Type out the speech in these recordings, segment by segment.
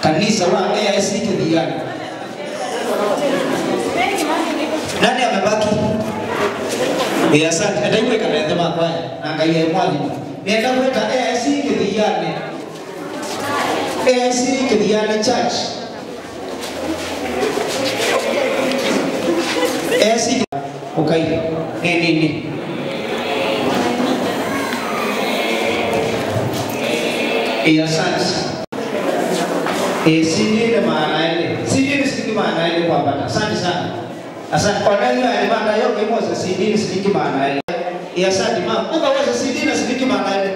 kanisa wa AIC Kithiani. Nani amebaki? Eh, asante. Ndaigwika na thema kwaya na ngai e mwalimu. Nienda gweta AIC Kithiani. AIC Kithiani Church. AIC Okay. Ni nini? Eh, asante. Eh, sijui ile maana ile. Sijui ni sijui maana ile kwa bata. Asante sana. Asante kwa nani ya maana yote moja sijui ni sijui maana ile. Eh, asante mama. Ukaweza sijui na sijui maana ile.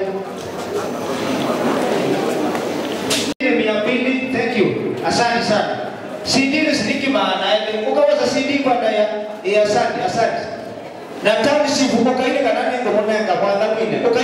Ile mia mbili, thank you. Asante sana. Sijui ni sijui maana ile. Ukaweza sijui kwa daya. Eh, asante, asante. Na tani sivuka ile kanani ndo mwenga kwa dhamini. Ukai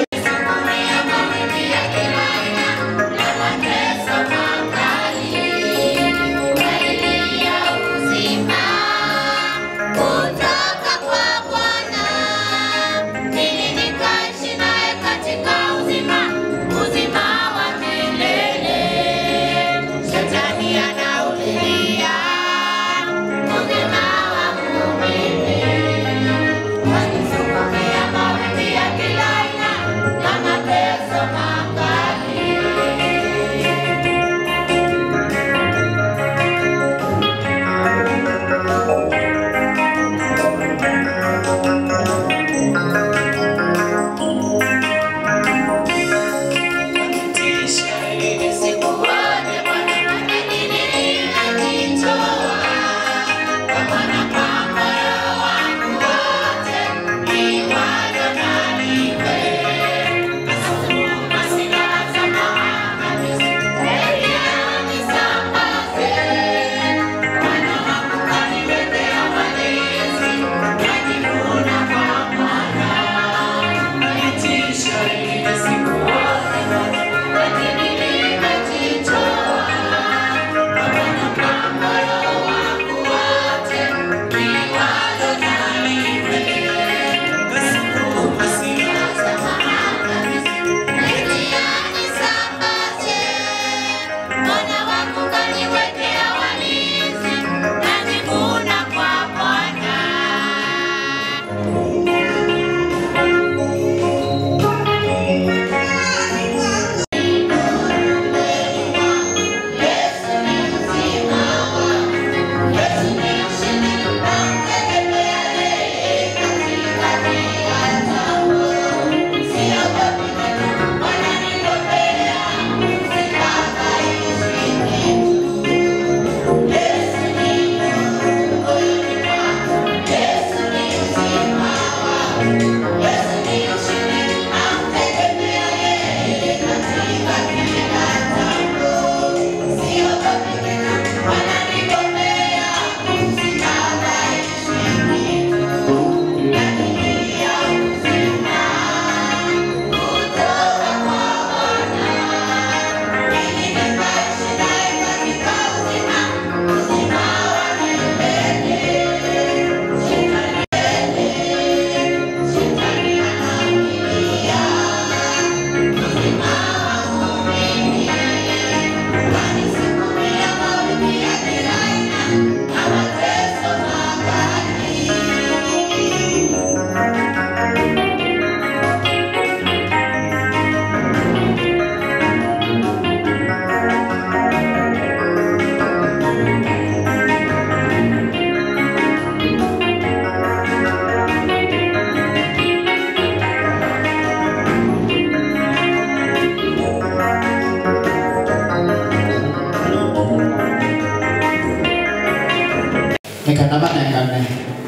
nikandamanengane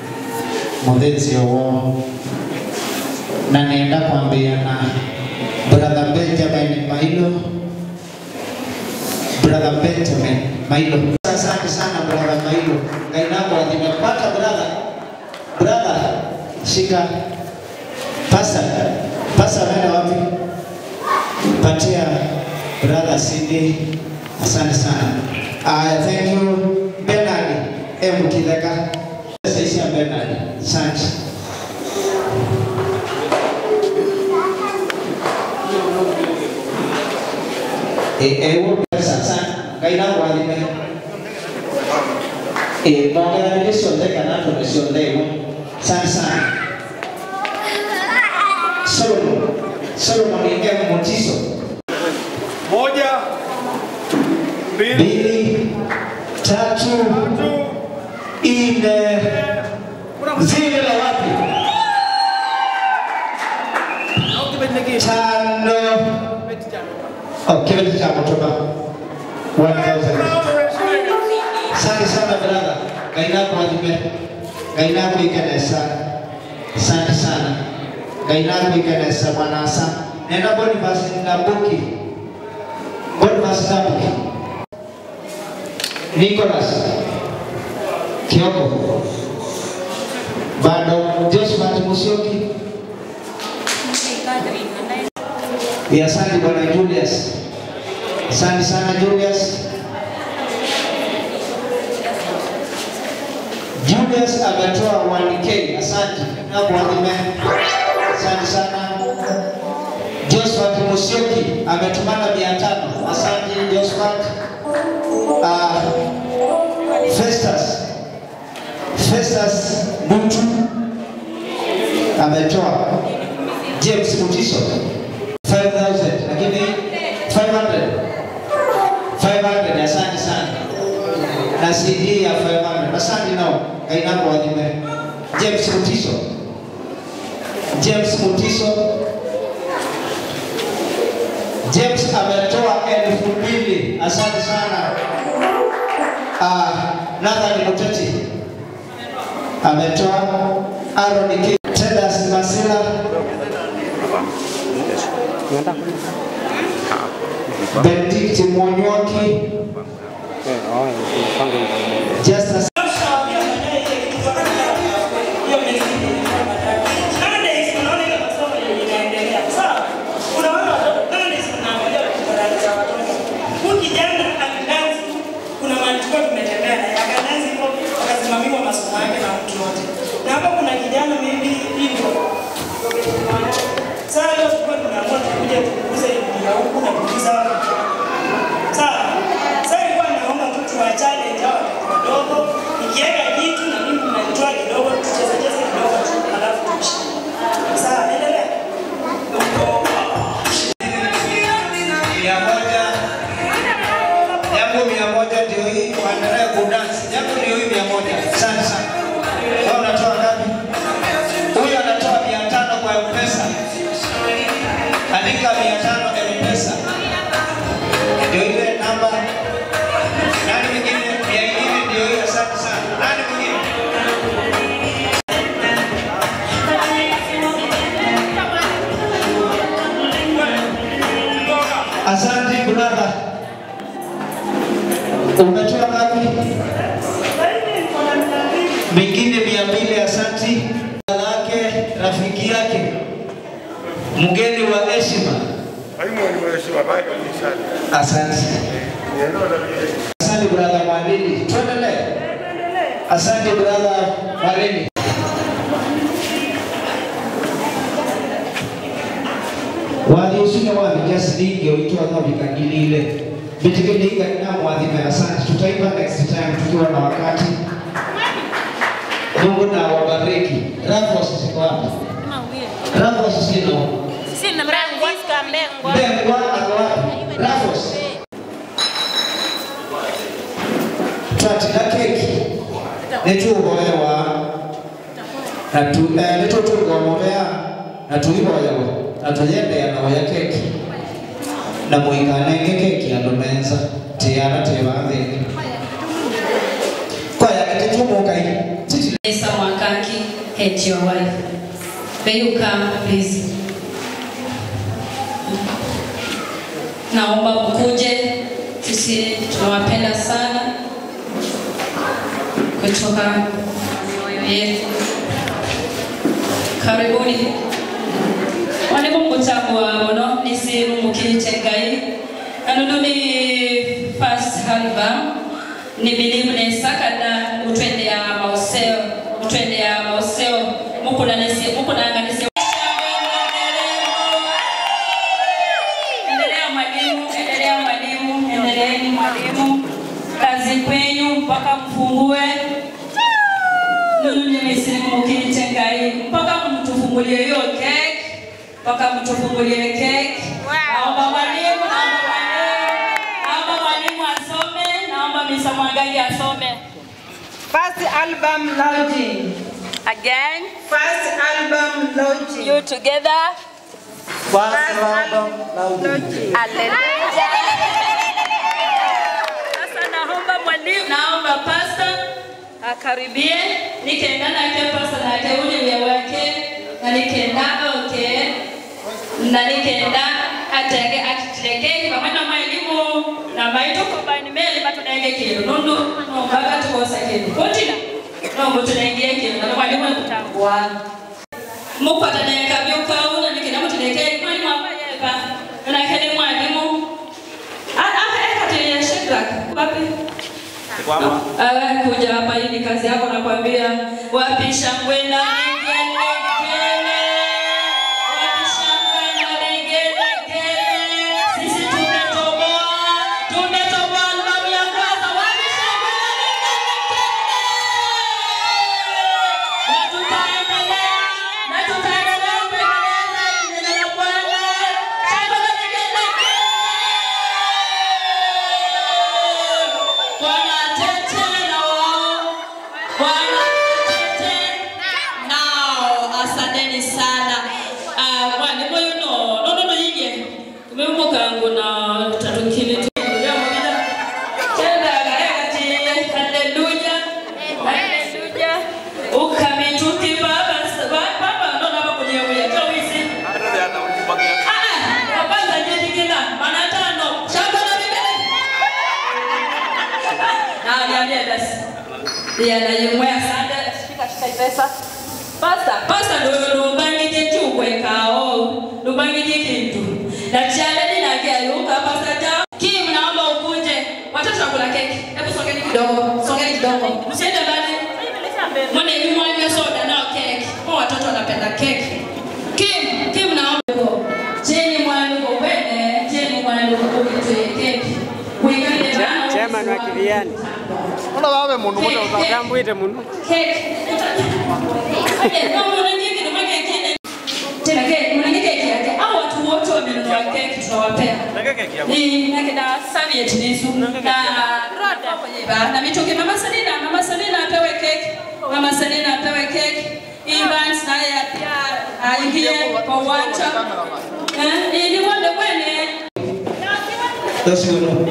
muthinzi uwo na nenda kwambia na brother Benjamin Mailo brother Benjamin Mailo asante sana brother Mailo ngainako nimepata brother brother shika pasa pasa nenda wapi patia brother Cindy asante sana aya thank you Bernard M Kideka sisi ya Bernard asante eh eh wo pesa sana kaina kwathime ĩ mongeranire ciothe kana tone ciothe ĩmwe sana sana Solomon Solomon M Motiso Moja, mbili, mbili tatu tatu, nne zile la wapi au kibeti nyingine. tano Kibeti cha oh, kibeti cha kutoka 1000 Asante sana brother. Ngai nakuathime. Ngai nakuikenesa. Asante sana. Ngai nakuikenesa mwanasa. Nenda Boniface Ndambuki. Boniface Ndambuki. Nicholas Kioko. Bado Josephat Musyoki. Ya asante bwana Julius. Asante sana Julius. Julius ametoa 1k. Asante. Na kuadhime. Asante sana. Josephat Musyoki ametumana 500. Asante Josephat. Uh, Festus. Festus Butu ametoa James Mutiso 5000 lakini 500 500 asante sana na CD ya 500 asante nao kaina kwa adhime James Mutiso James Mutiso James ametoa elfu mbili asante sana uh, Nathan Muteti ametoa Aaron K. Tedas Masila Benedict Mwonyoki Justus Sasa leo tulikuwa tunaamua tukuje tukuuze elimu ya huku na kuuliza hawa vijana. Sawa. Sasa ilikuwa naomba tu tuwachane hawa watoto wadogo. Nikiweka kitu na mimi mnanitoa kidogo tucheze cheze kidogo tu alafu tuishi. Sawa, endelea. mia moja yangu mia moja ndio hii waendelee kudansi yangu ndio hii mia moja asante sana wewe unatoa ngapi huyu anatoa mia tano kwa mpesa andika mia tano mpesa ndio ile namba nani mwingine mia ingine ndio hiyo asante sana nani mwingine asante brother umetoa ngapi mingine mia mbili asanti lake rafiki yake mgeni wa heshima asante asante brother mwalili tuendelee asante brother mwalili wathiucine wathikia ciringi uitwa thavikagilile bitikiliga na mwathime asante tutaimba next time tukiwa na wakati mungu na wabariki rafos ziko wapi rafos sino mbengwa ako wapi rafos twatina keki nituuhoewa nitutugomovea na tuihoewa na tuyendea naoya keki na muikanenge keki andu menza tiana tivathini kwaya gititumukai titi Esa Mwakaki, head your wife. May you come, please. Naomba mkuje, sisi tunawapenda sana kutoka mioyo yetu. Karibuni. Walimu mkutagwa muno nisiru mukite ngai anono ni first album ni bilimu nesakada utwendea mauseo utwendea mauseo mukunanisi mukunanganisi endelea mwalimu endelea mwalimu endeleeni mwalimu kazi kwenyu mpaka mfungue nunu nimesimukinichengai mpaka mtufungulie hiyo keki mpaka mtufungulie keki naomba mwalimu naomba mwalimu naomba mwalimu asome naomba misa mwangaji asome First album launching. again First album launching. you together First album launching. Haleluya. Sasa naomba mwalimu, naomba pasta akaribie, nikaenda nake pasta nake ule ya wake na nikaenda okay, na nikaenda atenge atiteke pamoja na mwalimu na maito combine meli batunenge kilo nundu nombaga tukosa kilo kotina nombo tunengie kilo na mwalimu akutangwa mupataneka byukauna nikenda muteneke mwalimu abayeka nakene mwalimu akatilia Shadrach wapi Awe kuja hapa hii ni kazi yako nakwambia wapi shangwe na vigelegele wapi shangwe na vigelegele sisi tumetoboa tumetoboa albamu ya kwanza wapi shangwe na vigelegele na tutaendelea na tutaendelea kuendeleza neno la Bwana shangwe na vigelegele Bwana tete nao, Bwana tete nao. Asanteni sana. Ah, mwalimu yuno no no no yige kumemboka ngo na tatukini tu ya mwida tenda gaeti haleluya haleluya ukamituki baba baba ndo na baba kwenye uya kawisi ah kwanza nyetikina maana tano shamba na bibeli na niambie basi ya na yemwe asante shika shika pesa pasta pasta ndo ndubangije chukwe kao ndubangije kitu na chale ninagia yuka pasta ja kim naomba ukuje watoto wakula keki hebu songeni kidogo songeni kidogo msiende mbali mwone hivi mwanywe soda nao keki kwa watoto wanapenda keki kim kim naomba cheni mwaliko kwene cheni mwaliko ukitoe keki kuikale bana chairman wa kiriani ona wawe mundu muno utambwite muno tena keki mnange keki yake au watu wote wamenunua keki tunawapea ni na kina Saviet Nisu na Roda kwenye ba na mitungi mama Selina mama Selina apewe keki mama Selina apewe keki Evans naye pia aingie kwa uwanja eh ili wende kwene Those who know.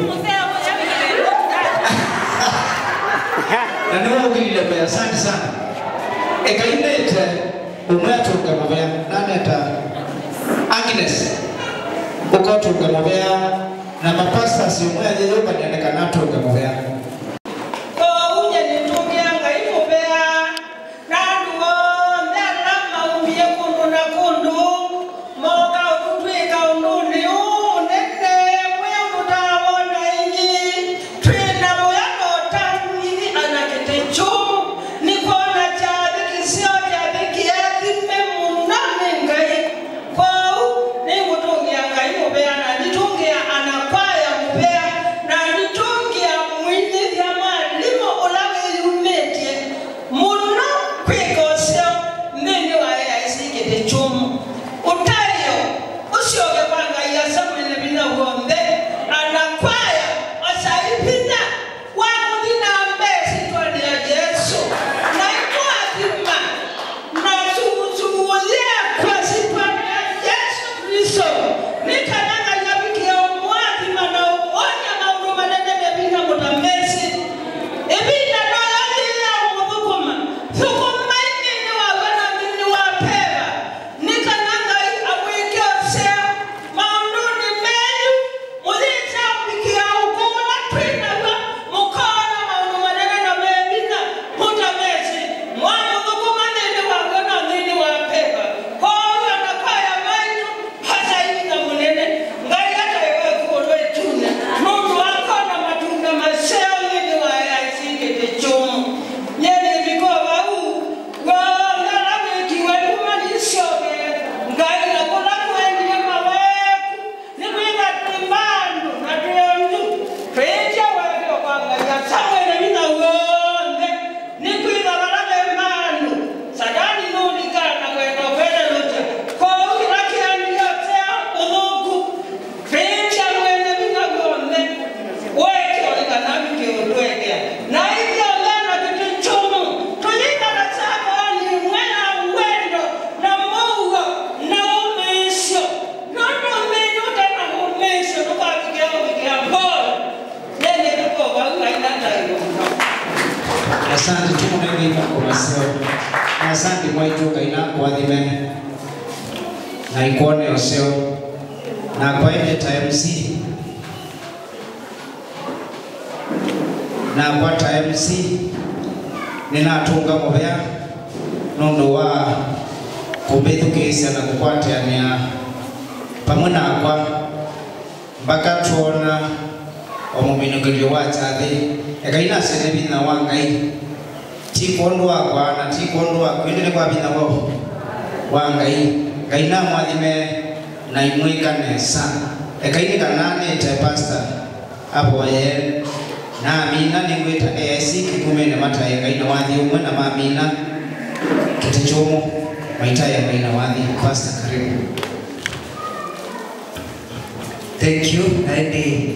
na nä waugirire mbere asante sana ekainä umwe atunga mavea naneta agnes ukatunga mavea na mapastas umwe athiyåkanianekana atunga mavea Ounye nitungia ngaimubea nanduo ndela maumie kundu na kundu moka ututwika unduni unene mwe ututawona ingi twina muyano tangi anakete chumu nikona chathikisio kyathikiathime munane ngai kwau nigutungia ngai mubea na nitungia anakwaya mubea na nitu ngaina ndayo asante tumunengeima komaseo na asante mwaitu ngai nakwathime na ikuone oseo na kwaende ta mc na kwa ta mc ninatunga muvea nundu wa kumbithukisya na kukwatiania pamwe nakwa mpaka tuona omuminukilio wa chathi ekai nasene vina wa ngai ti kondu wakwa na ti kondu waku indi ni kwa vina wa wa ngai ngai na mwathime na imwikanesa ekai ni kananite pastor aboye na amina ningwita esi kikumene mataye ngai na wathi umwe na mamina kiti chumu maitaye ngai na wathi pastor karibu Thank you. Naende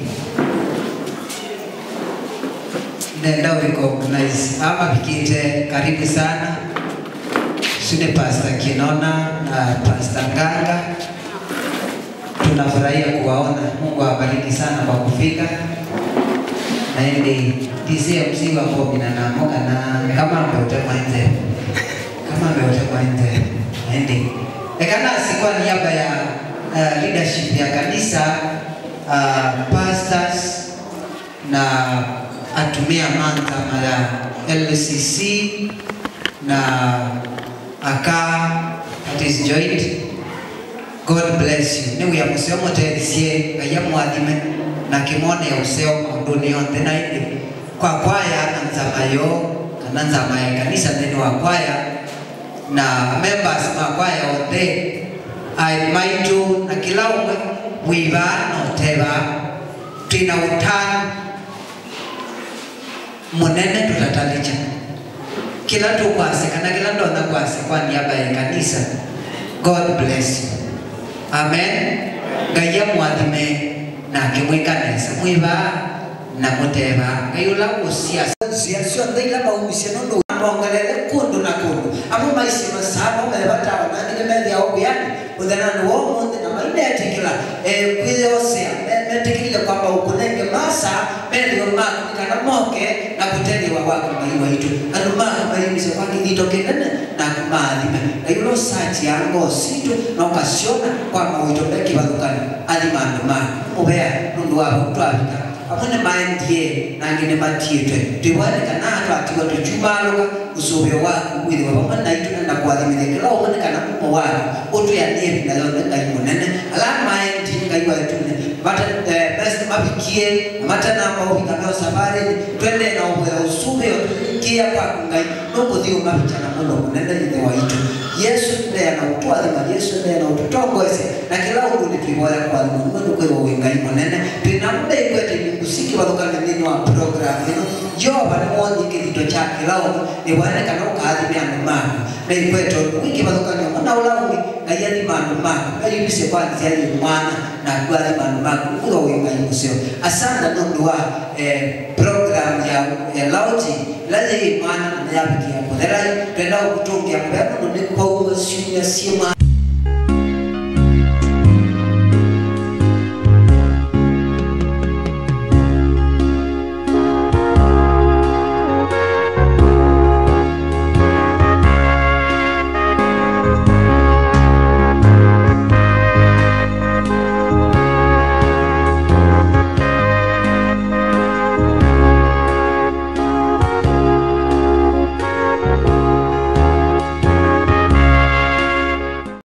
nenda recognize ama pikite karibu sana Sune Pastor Kinona na Pastor Nganga. Tunafurahia kuwaona. Mungu awabariki sana kwa kufika. Naende DCMC wako mina namoka na kama mbeote mwenze kama mbeote mwenze naende ekana sikuwa niaba ya uh, leadership ya kanisa uh, pastors na atumia mantama ya LCC na aka that is joint God bless you ni uya museo muteithie ngai amwathime na kimone ya useo maunduni yonthe na indi kwa kwaya na nzama yo kana nzama ya kanisa thini wa kwaya na members ma kwaya othe ai maitu na kila umwe wiva na uteva twina utano munene tutatalicha kila tukwase kana kila ndona kwase kwa niaba ya kanisa god bless you amen ngai amwathime na akimwikanesa mwiva na muteva ngai ula gucia cia ciothe ila maumicia nundu mongelele kundu na kundu amo maici masaba mebatawa nandile methia obiani uthenani wa umuthi na mainetikila kwiyosea metikilile kwamba ukunenge masa methio maku kana moke na kuteliwa waku mai waitu andu maku maimise kwa kithito kinene na kumathime na yulo sachi ya ngositu na ukasiona kwamba wito mekivathukani athima andu maku mubea nundu wavo twavika amwe maendie nange nä matiätwe twäwanekana twatiga tåcumaråga ucåbio waku withiwa vamwe naitu na kwathimithia kä la åmonekana mumo waku å twäanie vinayone ngai må nene ala maendi ngai waetune mavikie matanamba å vika meo safari twende na å ya ucåbio kia kwaku ngai no må thiå mavicana må no må nene ithe waitu yesu ndeana å twathima yesu ndeana å tå tongoese na kä la å ndå nä twävoya kwathima nä mwendå kwä wä ngai må nene twä na må ndaikwete musiki wathukana thĩinĩ wa program ĩno jehova nĩ wonye kĩthito kya kĩlaũma nĩ wonekana ũkathime andũ maku na ikwetwo wĩkĩvathũkanio mũna ũlaũmi ngai athima andũ maku ayumbise kwanzia yĩ mwana na kuathima andũ maku ũga wĩ ngai mũcio asanda nũndũ wa eh, program ya ya lauti laje yĩ mwana na yabikia kũtherai twenda gũkũtũngia mbea mũno nĩ kwauma ciumia ciĩ mwana